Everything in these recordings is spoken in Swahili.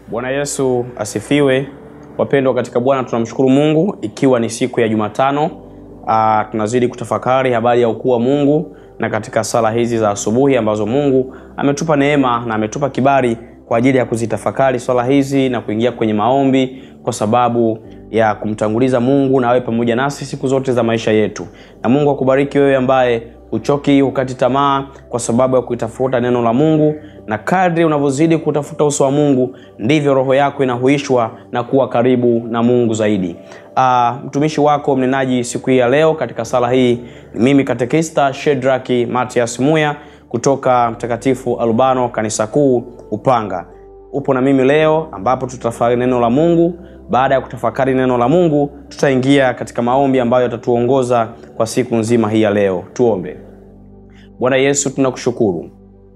Bwana Yesu asifiwe. Wapendwa katika Bwana, tunamshukuru Mungu ikiwa ni siku ya Jumatano. Aa, tunazidi kutafakari habari ya ukuu wa Mungu na katika sala hizi za asubuhi ambazo Mungu ametupa neema na ametupa kibali kwa ajili ya kuzitafakari swala hizi na kuingia kwenye maombi kwa sababu ya kumtanguliza Mungu na awe pamoja nasi siku zote za maisha yetu. Na Mungu akubariki wewe ambaye uchoki hukati tamaa kwa sababu ya kuitafuta neno la Mungu, na kadri unavyozidi kutafuta uso wa Mungu ndivyo roho yako inahuishwa na kuwa karibu na Mungu zaidi. Uh, mtumishi wako mnenaji siku hii ya leo katika sala hii ni mimi katekista Shedraki Matias Muya kutoka Mtakatifu Albano kanisa kuu Upanga. Upo na mimi leo ambapo tutafakari neno la Mungu. Baada ya kutafakari neno la Mungu, tutaingia katika maombi ambayo yatatuongoza kwa siku nzima hii ya leo. Tuombe. Bwana Yesu, tunakushukuru.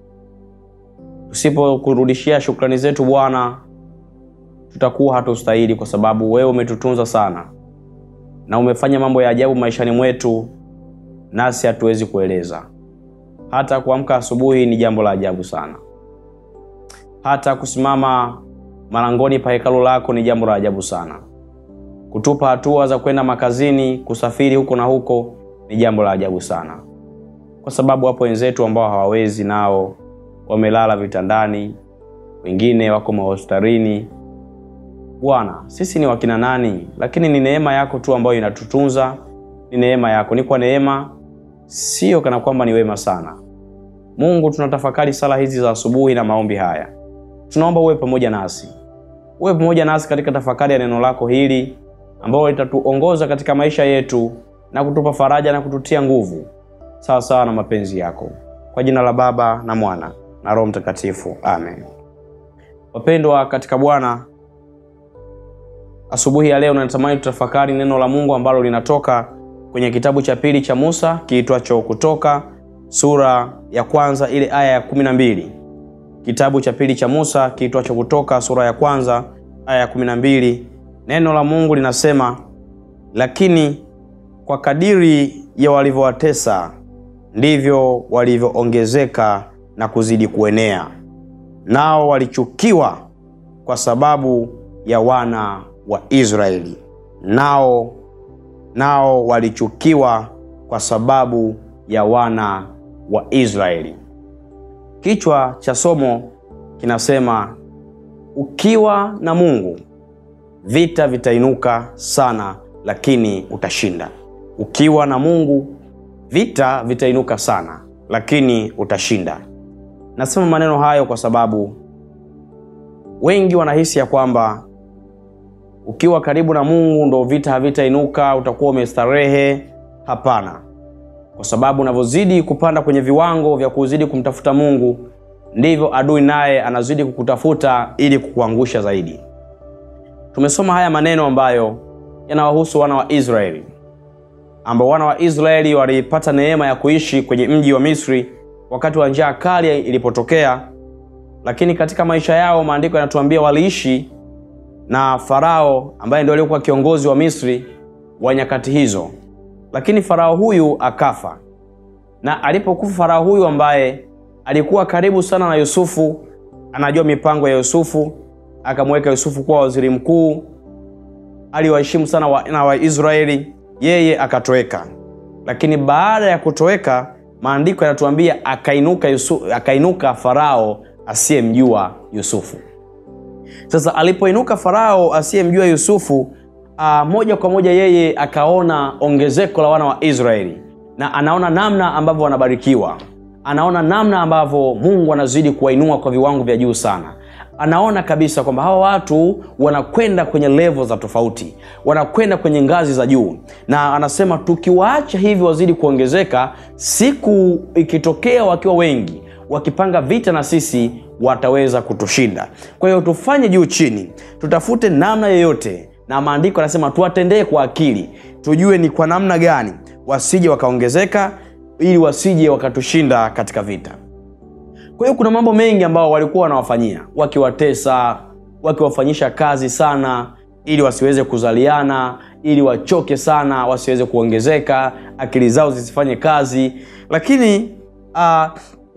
Tusipokurudishia shukrani zetu Bwana, tutakuwa hatustahili, kwa sababu wewe umetutunza sana na umefanya mambo ya ajabu maishani mwetu, nasi hatuwezi kueleza. Hata kuamka asubuhi ni jambo la ajabu sana, hata kusimama malangoni pa hekalu lako ni jambo la ajabu sana. Kutupa hatua za kwenda makazini, kusafiri huko na huko ni jambo la ajabu sana, kwa sababu wapo wenzetu ambao hawawezi, nao wamelala vitandani, wengine wako mahospitalini. Bwana, sisi ni wakina nani? Lakini ni neema yako tu ambayo inatutunza, ni neema yako. Ni kwa neema, sio kana kwamba ni wema sana. Mungu, tunatafakari sala hizi za asubuhi na maombi haya, tunaomba uwe pamoja nasi uwe pamoja nasi katika tafakari ya neno lako hili ambalo litatuongoza katika maisha yetu na kutupa faraja na kututia nguvu sawa sawa na mapenzi yako, kwa jina la Baba na Mwana na Roho Mtakatifu, amen. Wapendwa katika Bwana, asubuhi ya leo natamani tutafakari neno la Mungu ambalo linatoka kwenye kitabu cha pili cha Musa kiitwacho Kutoka sura ya kwanza ile aya ya kumi na mbili kitabu cha pili cha Musa kiitwacho Kutoka sura ya kwanza aya ya kumi na mbili. Neno la Mungu linasema, lakini kwa kadiri ya walivyowatesa ndivyo walivyoongezeka na kuzidi kuenea, nao walichukiwa kwa sababu ya wana wa Israeli, nao nao walichukiwa kwa sababu ya wana wa Israeli. Kichwa cha somo kinasema ukiwa na Mungu vita vitainuka sana, lakini utashinda. Ukiwa na Mungu vita vitainuka sana, lakini utashinda. Nasema maneno hayo kwa sababu wengi wanahisi ya kwamba ukiwa karibu na Mungu ndo vita havitainuka, utakuwa umestarehe. Hapana kwa sababu unavyozidi kupanda kwenye viwango vya kuzidi kumtafuta Mungu ndivyo adui naye anazidi kukutafuta ili kukuangusha zaidi. Tumesoma haya maneno ambayo yanawahusu wana wa Israeli, ambao wana wa Israeli walipata neema ya kuishi kwenye mji wa Misri wakati wa njaa kali ilipotokea, lakini katika maisha yao maandiko yanatuambia waliishi na Farao ambaye ndio aliyekuwa kiongozi wa Misri wa nyakati hizo lakini Farao huyu akafa, na alipokufa Farao huyu ambaye alikuwa karibu sana na Yusufu, anajua mipango ya Yusufu, akamweka Yusufu kuwa waziri mkuu, aliwaheshimu sana wa, na Waisraeli, yeye akatoweka. Lakini baada ya kutoweka, maandiko yanatuambia akainuka Yusufu, akainuka Farao asiyemjua Yusufu. Sasa alipoinuka Farao asiyemjua Yusufu Uh, moja kwa moja yeye akaona ongezeko la wana wa Israeli na anaona namna ambavyo wanabarikiwa, anaona namna ambavyo Mungu anazidi kuwainua kwa viwango vya juu sana. Anaona kabisa kwamba hawa watu wanakwenda kwenye levo za tofauti, wanakwenda kwenye ngazi za juu, na anasema tukiwaacha hivi wazidi kuongezeka, siku ikitokea wakiwa wengi wakipanga vita na sisi wataweza kutushinda. Kwa hiyo tufanye juu chini, tutafute namna yoyote na maandiko yanasema tuwatendee kwa akili, tujue ni kwa namna gani wasije wakaongezeka, ili wasije wakatushinda katika vita. Kwa hiyo kuna mambo mengi ambao walikuwa wanawafanyia, wakiwatesa, wakiwafanyisha kazi sana, ili wasiweze kuzaliana, ili wachoke sana, wasiweze kuongezeka, akili zao zisifanye kazi. Lakini uh,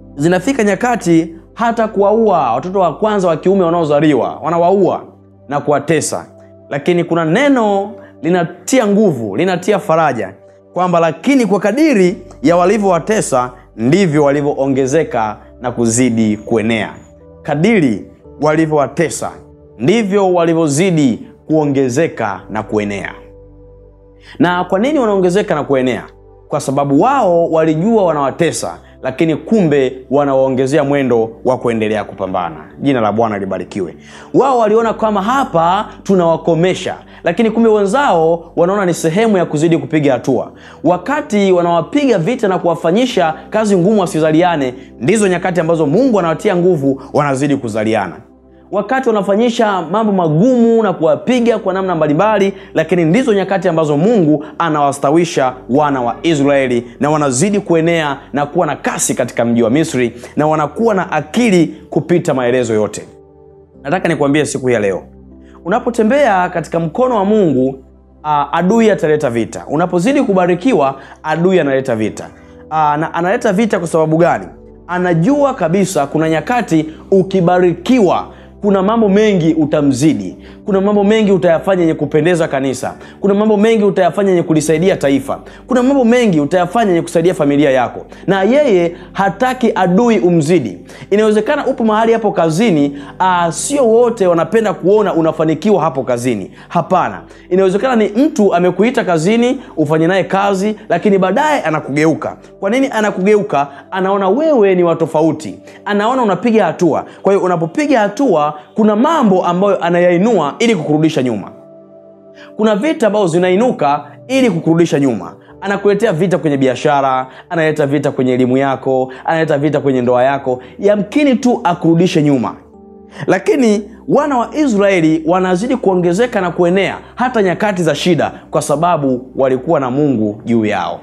zinafika nyakati hata kuwaua watoto wa kwanza wa kiume wanaozaliwa, wanawaua na kuwatesa. Lakini kuna neno linatia nguvu, linatia faraja kwamba lakini kwa kadiri ya walivyowatesa ndivyo walivyoongezeka na kuzidi kuenea. Kadiri walivyowatesa ndivyo walivyozidi kuongezeka na kuenea. Na kwa nini wanaongezeka na kuenea? Kwa sababu wao walijua wanawatesa, lakini kumbe wanawaongezea mwendo wa kuendelea kupambana. Jina la Bwana libarikiwe. Wao waliona kama hapa tunawakomesha, lakini kumbe wenzao wanaona ni sehemu ya kuzidi kupiga hatua. Wakati wanawapiga vita na kuwafanyisha kazi ngumu wasizaliane, ndizo nyakati ambazo Mungu anawatia nguvu, wanazidi kuzaliana wakati wanafanyisha mambo magumu na kuwapiga kwa namna mbalimbali, lakini ndizo nyakati ambazo Mungu anawastawisha wana wa Israeli na wanazidi kuenea na kuwa na kasi katika mji wa Misri na wanakuwa na akili kupita maelezo yote. Nataka nikwambie siku hii ya leo, unapotembea katika mkono wa Mungu uh, adui ataleta vita. Unapozidi kubarikiwa, adui analeta vita. Uh, na analeta vita kwa sababu gani? Anajua kabisa kuna nyakati ukibarikiwa kuna mambo mengi utamzidi, kuna mambo mengi utayafanya yenye kupendeza kanisa, kuna mambo mengi utayafanya yenye kulisaidia taifa, kuna mambo mengi utayafanya yenye kusaidia familia yako, na yeye hataki adui umzidi. Inawezekana upo mahali hapo kazini, aa, sio wote wanapenda kuona unafanikiwa hapo kazini. Hapana, inawezekana ni mtu amekuita kazini ufanye naye kazi, lakini baadaye anakugeuka. Kwa nini anakugeuka? Anaona wewe ni wa tofauti, anaona unapiga hatua. Kwa hiyo unapopiga hatua kuna mambo ambayo anayainua ili kukurudisha nyuma. Kuna vita ambazo zinainuka ili kukurudisha nyuma. Anakuletea vita kwenye biashara, analeta vita kwenye elimu yako, analeta vita kwenye ndoa yako, yamkini tu akurudishe nyuma. Lakini wana wa Israeli wanazidi kuongezeka na kuenea hata nyakati za shida, kwa sababu walikuwa na Mungu juu yao.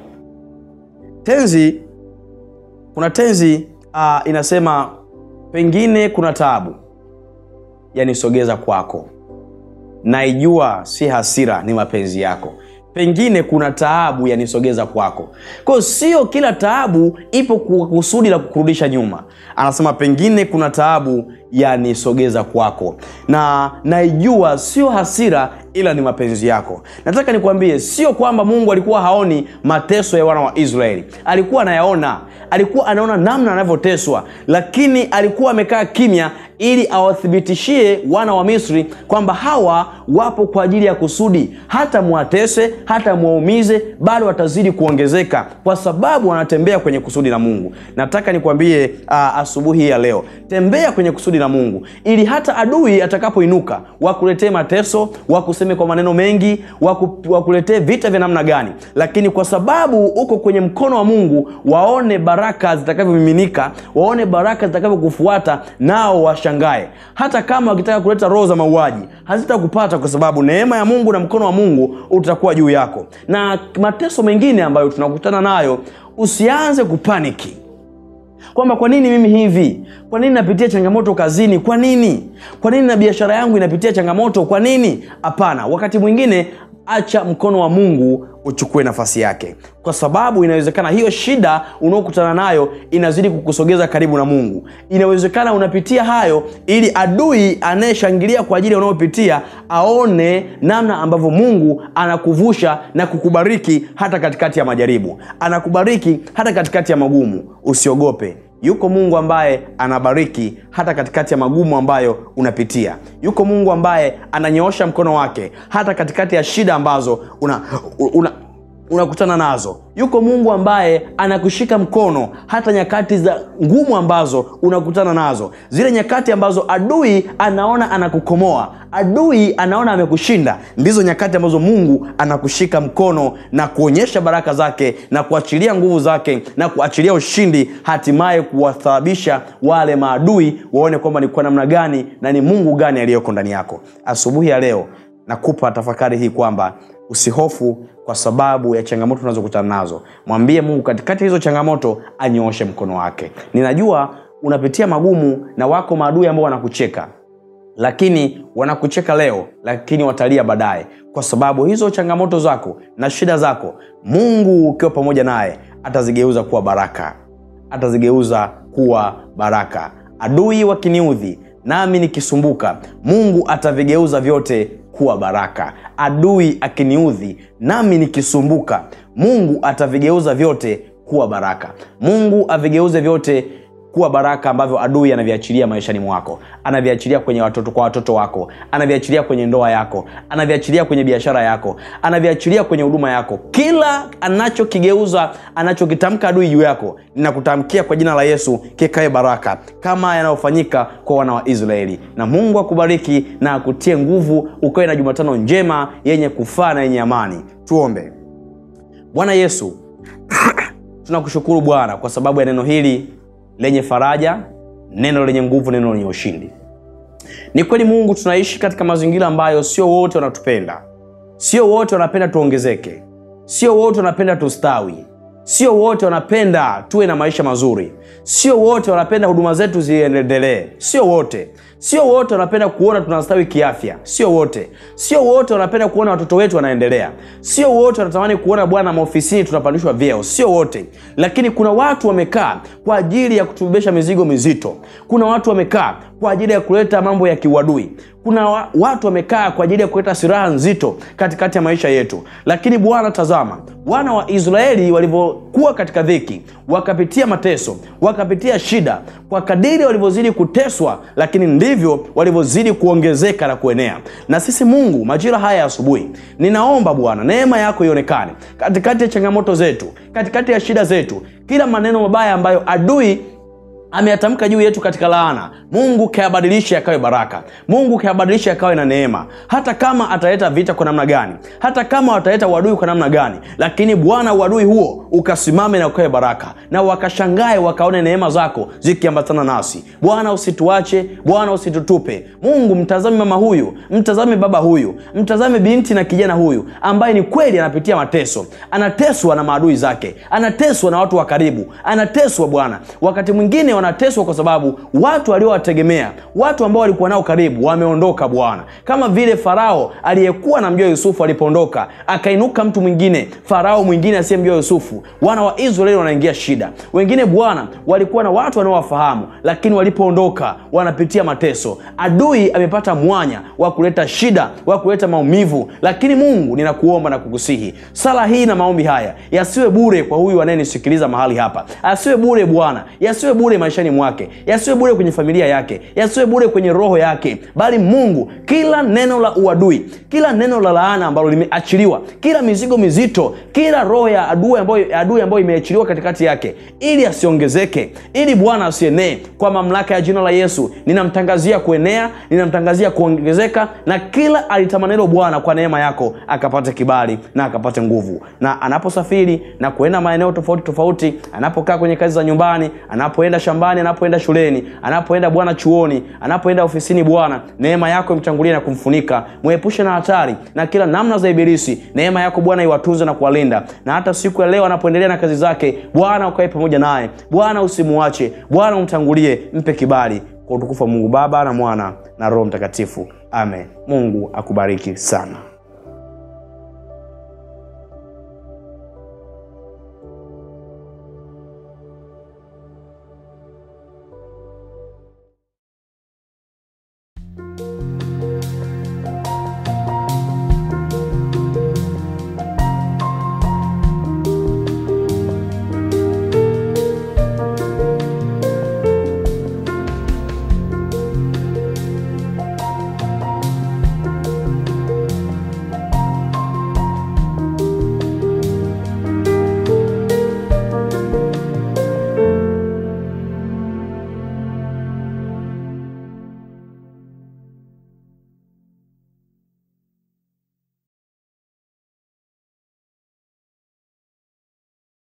Tenzi, kuna tenzi uh, inasema pengine kuna taabu yanisogeza kwako, naijua si hasira, ni mapenzi yako. Pengine kuna taabu yanisogeza kwako. Kwa hiyo sio kila taabu ipo kwa kusudi la kukurudisha nyuma. Anasema pengine kuna taabu yanisogeza kwako, na naijua sio hasira, ila ni mapenzi yako. Nataka nikwambie, sio kwamba Mungu alikuwa haoni mateso ya wana wa Israeli, alikuwa anayaona, alikuwa anaona namna anavyoteswa, lakini alikuwa amekaa kimya ili awathibitishie wana wa Misri kwamba hawa wapo kwa ajili ya kusudi, hata mwatese, hata mwaumize, bado watazidi kuongezeka kwa sababu wanatembea kwenye kusudi la Mungu. Nataka nikwambie uh, asubuhi ya leo, tembea kwenye kusudi la Mungu ili hata adui atakapoinuka wakuletee mateso, wakuseme kwa maneno mengi, waku, wakuletee vita vya namna gani, lakini kwa sababu uko kwenye mkono wa Mungu, waone baraka zitakavyomiminika, waone baraka zitakavyokufuata, nao washangae. Hata kama wakitaka kuleta roho za mauaji hazitakupata, kwa sababu neema ya Mungu na mkono wa Mungu utakuwa juu yako. Na mateso mengine ambayo tunakutana nayo, usianze kupaniki kwamba kwa nini mimi hivi, kwa nini napitia changamoto kazini, kwa nini, kwa nini na biashara yangu inapitia changamoto, kwa nini? Hapana, wakati mwingine acha mkono wa Mungu uchukue nafasi yake, kwa sababu inawezekana hiyo shida unaokutana nayo inazidi kukusogeza karibu na Mungu. Inawezekana unapitia hayo ili adui anayeshangilia kwa ajili ya unayopitia aone namna ambavyo Mungu anakuvusha na kukubariki hata katikati ya majaribu, anakubariki hata katikati ya magumu. Usiogope. Yuko Mungu ambaye anabariki hata katikati ya magumu ambayo unapitia. Yuko Mungu ambaye ananyoosha mkono wake hata katikati ya shida ambazo una, una unakutana nazo. Yuko Mungu ambaye anakushika mkono hata nyakati za ngumu ambazo unakutana nazo, zile nyakati ambazo adui anaona anakukomoa, adui anaona amekushinda, ndizo nyakati ambazo Mungu anakushika mkono na kuonyesha baraka zake na kuachilia nguvu zake na kuachilia ushindi, hatimaye kuwathababisha wale maadui waone kwamba ni kwa namna gani na ni Mungu gani aliyoko ndani yako. Asubuhi ya leo nakupa tafakari hii kwamba usihofu kwa sababu ya changamoto unazokutana nazo. Mwambie Mungu katikati hizo changamoto anyooshe mkono wake. Ninajua unapitia magumu na wako maadui ambao wanakucheka, lakini wanakucheka leo, lakini watalia baadaye, kwa sababu hizo changamoto zako na shida zako, Mungu ukiwa pamoja naye atazigeuza kuwa baraka atazigeuza kuwa baraka. Adui wakiniudhi, nami nikisumbuka, Mungu atavigeuza vyote kuwa baraka. Adui akiniudhi, nami nikisumbuka, Mungu atavigeuza vyote kuwa baraka. Mungu avigeuze vyote kuwa baraka ambavyo adui anaviachilia maishani mwako, anaviachilia kwenye watoto kwa watoto wako, anaviachilia kwenye ndoa yako, anaviachilia kwenye biashara yako, anaviachilia kwenye huduma yako. Kila anachokigeuza anachokitamka adui juu yako, ninakutamkia kwa jina la Yesu kikae baraka, kama yanayofanyika kwa wana wa Israeli. Na Mungu akubariki na akutie nguvu, ukawe na Jumatano njema yenye kufaa na yenye amani. Tuombe. Bwana Yesu, tunakushukuru Bwana kwa sababu ya neno hili lenye faraja, neno lenye nguvu, neno lenye ushindi. Ni kweli Mungu, tunaishi katika mazingira ambayo sio wote wanatupenda, sio wote wanapenda tuongezeke, sio wote wanapenda tustawi, sio wote wanapenda tuwe na maisha mazuri, sio wote wanapenda huduma zetu ziendelee, sio wote sio wote wanapenda kuona tunastawi kiafya, sio wote. Sio wote wanapenda kuona watoto wetu wanaendelea, sio wote wanatamani kuona Bwana maofisini tunapandishwa vyeo, sio wote. Lakini kuna watu wamekaa kwa ajili ya kutubebesha mizigo mizito. Kuna watu wamekaa kwa ajili ya kuleta mambo ya kiuadui. Kuna wa, watu wamekaa kwa ajili ya kuleta silaha nzito katikati ya maisha yetu. Lakini Bwana, tazama wana wa Israeli walivyokuwa katika dhiki, wakapitia mateso, wakapitia shida, kwa kadiri walivyozidi kuteswa, lakini ndivyo walivyozidi kuongezeka na kuenea. Na sisi Mungu, majira haya ya asubuhi, ninaomba Bwana neema yako ionekane katikati ya changamoto zetu, katikati ya shida zetu, kila maneno mabaya ambayo adui ameyatamka juu yetu katika laana, Mungu kayabadilishe yakawe baraka. Mungu kayabadilishe yakawe na neema, hata kama ataleta vita kwa namna gani, hata kama ataleta uadui kwa namna gani, lakini Bwana, uadui huo ukasimame na ukawe baraka, na wakashangae wakaone neema zako zikiambatana nasi. Bwana, usituache Bwana, usitutupe. Mungu, mtazame mama huyu, mtazame baba huyu, mtazame binti na kijana huyu ambaye ni kweli anapitia mateso, anateswa na maadui zake, anateswa na watu wa karibu, anateswa Bwana, wakati mwingine wanateswa kwa sababu watu waliowategemea, watu ambao walikuwa nao karibu wameondoka Bwana, kama vile Farao aliyekuwa na mjua Yusufu alipoondoka, akainuka mtu mwingine, Farao mwingine asiyemjua Yusufu. Wana wa Israeli wanaingia shida. Wengine Bwana walikuwa na watu wanaowafahamu, lakini walipoondoka wanapitia mateso. Adui amepata mwanya wa kuleta shida, wa kuleta maumivu, lakini Mungu, ninakuomba na kukusihi, sala hii na maombi haya yasiwe bure kwa huyu anayenisikiliza mahali hapa, asiwe bure Bwana, yasiwe bure maishani mwake, yasiwe bure kwenye familia yake, yasiwe bure kwenye roho yake, bali Mungu, kila neno la uadui, kila neno la laana ambalo limeachiliwa, kila mizigo mizito, kila roho ya adui ambayo adui ambayo imeachiliwa katikati yake, ili asiongezeke, ili Bwana asienee, kwa mamlaka ya jina la Yesu ninamtangazia kuenea, ninamtangazia kuongezeka, na kila alitamanilo Bwana kwa neema yako akapate kibali na akapate nguvu, na anaposafiri na kuenda maeneo tofauti tofauti, anapokaa kwenye kazi za nyumbani, anapoenda shambani, anapoenda shuleni, anapoenda Bwana chuoni, anapoenda ofisini, Bwana neema yako imtangulie na kumfunika, mwepushe na hatari na kila namna za Ibilisi. Neema yako Bwana iwatunze na kuwalinda, na hata siku ya leo anapoendelea na kazi zake, Bwana ukae pamoja naye, Bwana usimuache, Bwana umtangulie, mpe kibali, kwa utukufu wa Mungu Baba na Mwana na Roho Mtakatifu, amen. Mungu akubariki sana.